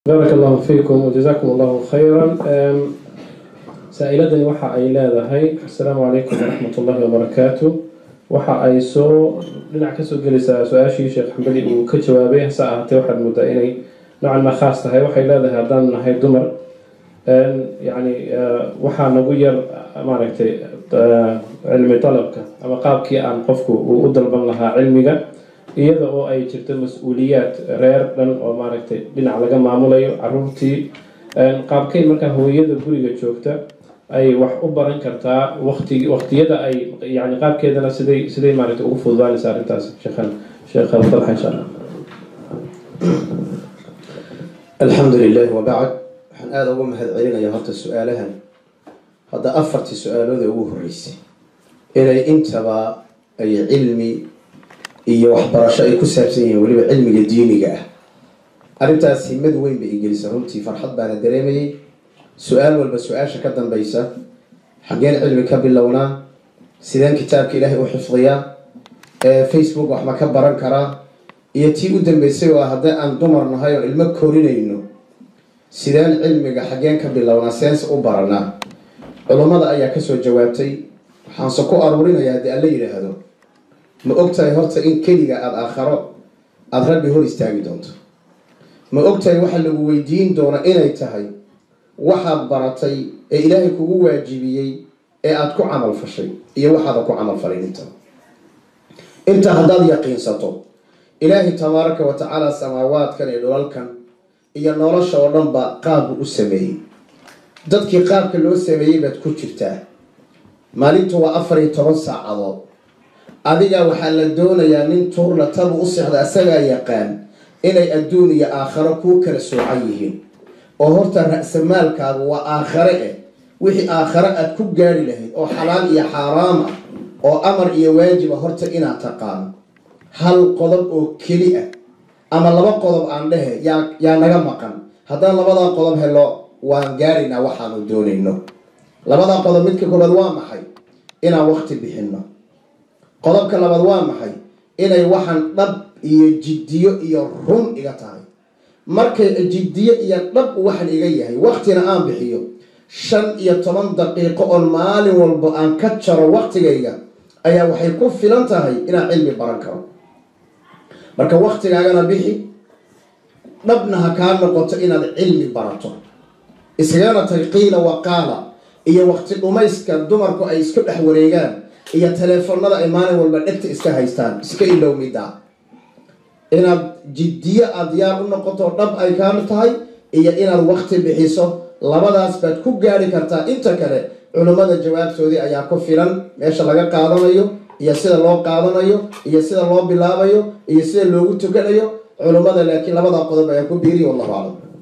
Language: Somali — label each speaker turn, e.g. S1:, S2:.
S1: baarak allahu fiikum wajazaakum allahu khayran saa-iladani waxa ay leedahay assalaamu calaykum waraxmat ullahi wabarakaatu waxa ay soo dhinac kasoo gelaysaa su-aashii sheekh xambali uu ka jawaabay hase ahaatee waxaad moodaa inay noocan ma khaas tahay waxay leedahay haddaan nahay dumar yani waxaa nagu yar maaragtay cilmi dalabka ama qaabkii aan qofku uu u dalban lahaa cilmiga iyada oo ay jirto mas-uuliyaad reer dhan oo maaragtay dhinac laga maamulayo caruurtii qaabkeyn markaa hooyada guriga joogta ay wax u baran kartaa wati waqtiyada ay yani qaabkeedana siday siday maaragtay ugu fududaanaysa arrintaas sheekhan sheekh dalxa insha allah
S2: alxamdu lilah wabacd waxaan aada uga mahad celinaya horta su-aalahan hadda afartii su-aalooda ugu horeysay inay intaba ay cilmi iyo waxbarasho ay ku saabsan yihiin weliba cilmiga diiniga ah arrintaas himad weyn bay igelisa runtii farxad baana dareemayay su-aal walba su-aasha ka dambaysa xaggeen cilmi ka bilownaa sideen kitaabka ilaahay u xifdiyaa facebook wax ma ka baran karaa iyo tii u dambeysay oo haddii aan dumar nahay oo ilmo korinayno sideen cilmiga xaggeen ka bilownaa seense u baranaa culummada ayaa kasoo jawaabtay waxaanse ku aruurinayaa haddii alla yidhaahdo ma ogtahay horta in keliga aada aakharo aada rabbi hor istaagi doonto ma ogtahay waxa lagu weydiin doona inay tahay waxaad baratay ee ilaahay kugu waajibiyey ee aada ku camal fashay iyo waxaadan ku camal falin inta intaa haddaad yaqiinsato ilaahay tabaaraka wa tacaala samaawaadkan iyo dhulalkan iyo nolosha oo dhan ba qaabbu u sameeyey dadkii qaabka loo sameeyey baad ku jirtaa maalintu waa afar iyo toban saacadood adiga waxaa la doonayaa nin tuurla tabu u sexda asagaa yaqaan inay adduun iyo aakharo kuu kala soocan yihiin oo horta ra-samaalkaagu waa aakhare eh wixii aakhare aada ku gaari lahayd oo xalaal iyo xaaraam ah oo amar iyo waajiba horta inaad taqaano hal qodob oo keli ah ama laba qodob aan dhehe yaa yaa naga maqan haddaan labadaa qodob helo waan gaaraynaa waxaanu doonayno labadaa qodob midka koobaad waa maxay inaan waqti bixinno qodobka labaad waa maxay inay waxaan dhab iyo jiddiyo iyo run iga tahay markay jiddiyo iyo dhab waxan iga yahay waqtina aan bixiyo shan iyo toban daqiiqo oon maalin walba aan ka jaro waqtigayga ayaa waxay ku filan tahay inaan cilmi baran karo marka waqtigaagana bixi dhabna ha kaa noqoto inaad cilmi barato iskagana tag qiila waqaala iyo waqti dhumayska dumarku ay isku dhex wareegaan iyo taleefonada ay maalin walba dhegta iska haystaan iska ilow middaa inaad jiddiyo aada diyaar u noqoto dhab ay kaa tahay iyo inaad waqti bixiso labadaas baad ku gaari kartaa inta kale culummada jawaabtoodii ayaa ku filan meesha laga qaadanayo iyo sida loo qaadanayo iyo sida loo bilaabayo iyo sida loogu tukanayo culummada laakiin labadaa qodob ayaa ku biiriya wallahu aclam